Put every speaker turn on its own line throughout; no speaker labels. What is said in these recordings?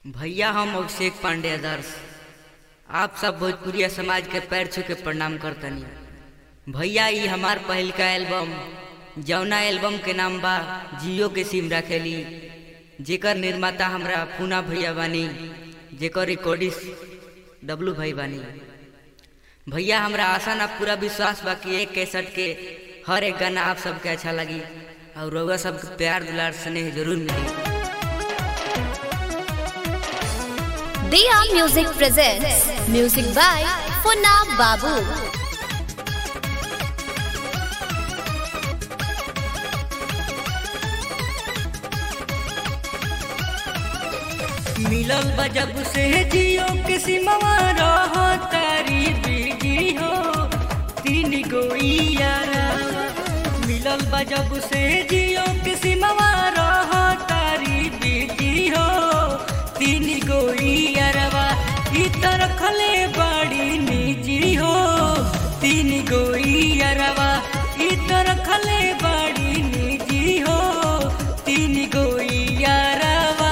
भैया हम अभिषेक पांडे आदर्श आप सब भोजपुरिया समाज के पैर छू के प्रणाम करतनी भैया ई हमार पहिल का एल्बम जौना एल्बम के नाम बा जियो के सिम रखेली जेकर निर्माता हमरा पूना भैया बानी जेकर रिकॉर्डिस्ट डब्लू भाई बानी भैया हमरा आशा ना पूरा विश्वास बा कि एक कैसेट के हर एक गाना आप सबके अच्छा लगी और रउआ सबके प्यार दुलार स्नेह जरूर मिली
Dia Music presents music by Funab Babu.
मिलल बा जब से जियो के सिमवा रह तारी बिजी हो तीन गो यारा मिलल बा जब से जियो के सिमवा रह तारी बिजी हो तीन गो यारवा ई त रखले बड़ी निजी हो तीन गो यारवा ई त रखले बड़ी निजी हो तीन गो यारवा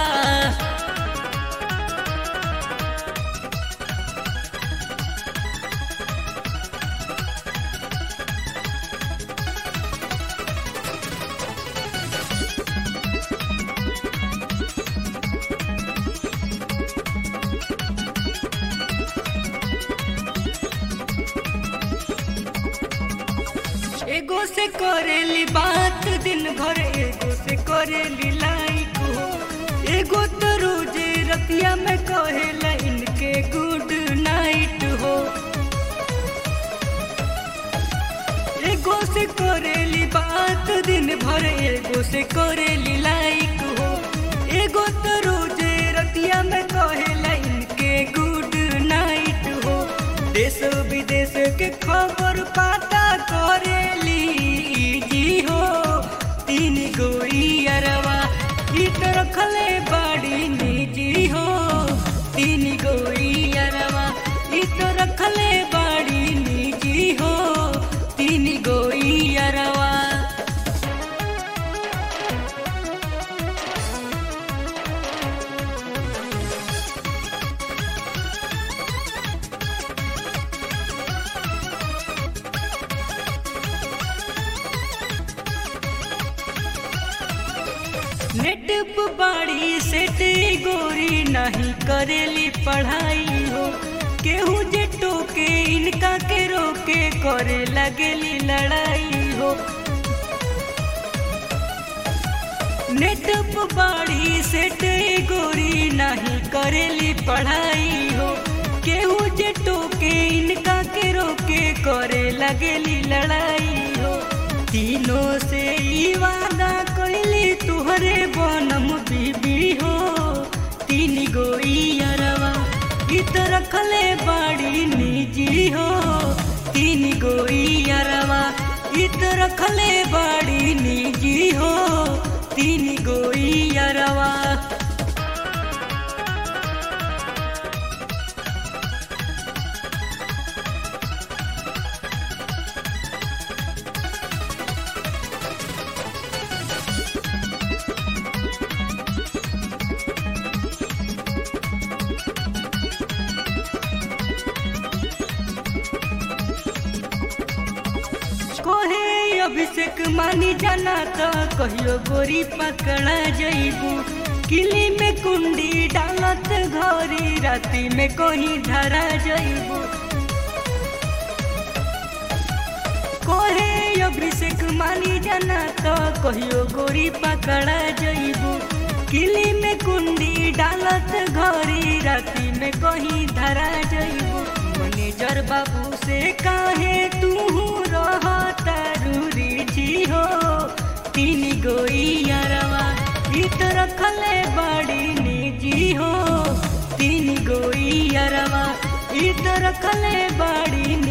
एगो से करेली बात दिन भर एगो से करेली लाइक हो एगो तो रोजे रतिया में कहेला इनके गुड नाइट हो एगो से करेली बात दिन भर एगो से करेली लाइक हो एगो तो रोजे रतिया में कहेला इनके गुड नाइट हो देश विदेश के खबर पाता करेली जी हो तीन गोई अरवा ई तो रखले बड़ी निजी हो तीन गोई अरवा ई तो रखले बड़ी निजी हो तीन गोई अरवा नेट पे बाड़ी सेट गोरी नहीं करेली पढ़ाई हो केहू जे टोके इनका के रोके करे लगेली लड़ाई हो नेट पे बाड़ी सेट गोरी नहीं करेली पढ़ाई हो केहू जे टोके इनका के रोके करे लगेली लड़ाई हो तीनों से ई वादा कइली तुहरे बनम बीबी हो तीन गो यारवा ई तो रखले बड़ी निजी हो तीन गो यारवा ई तो रखले बड़ी निजी हो तीन गो यारवा कोहे अभिषेक मानी जाना तो कहियो गोरी पकड़ा जइबू किली में कुंडी डालत घरी राती में कहीं धरा जइबू कोहे अभिषेक मानी जाना तो कहियो गोरी पकड़ा जइबू किली में कुंडी डालत घरी राती में कहीं धरा जइबू मैनेजर बाबू से काहे तू रह तारूरी जी हो तीन गोई यारवा ई तो रखले बड़ी निजी हो तीन गोई यारवा ई तो रखले बड़ी